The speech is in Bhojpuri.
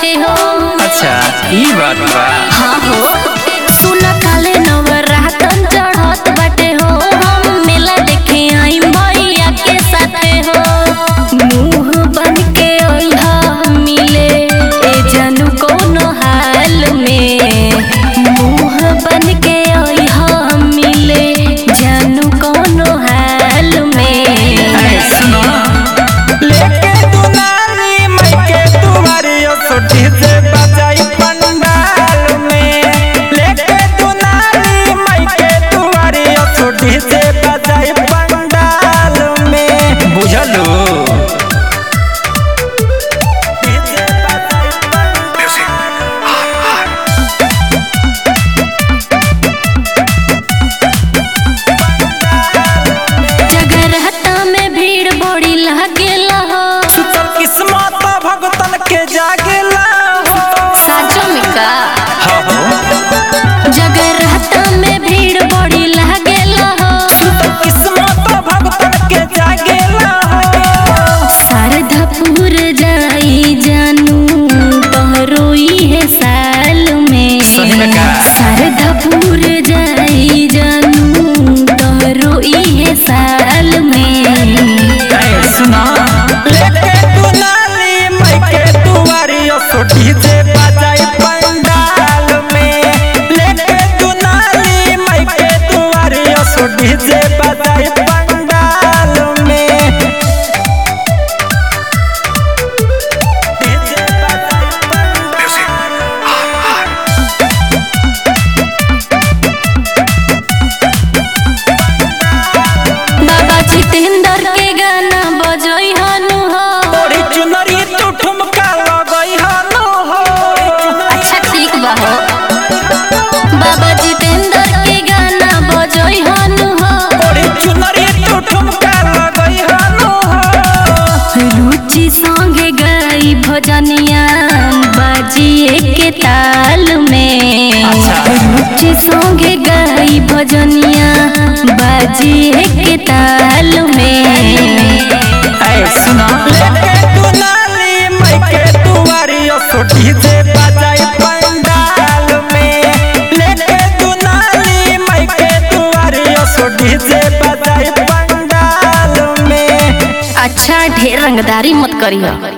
बाटे हो अच्छा ई बात बा हाँ हो सुन काले नवरातन चढ़त बाटे हो हम मेला देखे आई मैया के साथे हो मुंह बन के ओइहा मिले ए जानू कोनो हाल में मुंह बन के ओइहा मिले जानू कोनो हाल में अरे सुनो लेके दुनारी मैके तुम्हारी सोटी से बजाई पंडाल में लेके दुनारी मैके तुम्हारी सोटी से बजाई पंडाल में बुझलो जगरहता में भीड़ बड़ी लागेला हो सुतल किस्मत भगतन के जागेला हो साचो में का हाँ हो जगरहता में भीड़ बड़ी लागेला हो सुतल किस्मत भगतन के जागेला हो शारदापुर जाई जानू तोहरो है साल में सही में का? शारदापुर जाई जानू तोहरो है साल में अरे सुना लेके दुनाली मैके तुवारी सोटी से बजाई पंडाल में लेके दुनाली मैके तुवारी सोटी से बजाई पंडाल में डीजे बजाई बाबा जितेंद्र के गाना बजई हनु हो तोरी चुनरी तू ठुमका लगई हनो हो अच्छा ठीक बा हो बाबा जितेंद्र के गाना बजई हनु हो तोरी चुनरी तू ठुमका लगई हनो हो रुचि संगे गई भजनिया बाजिए के ताल में अच्छा। रुचि संगे गई भजनिया बाजिए के ताल में ऐ सुना लेके दुनाली मैके तुवारी सोटी से बजाई पंडाल में लेके दुनाली मैके तुवारी सोटी से बजाई पंडाल में अच्छा ढेर रंगदारी मत करियो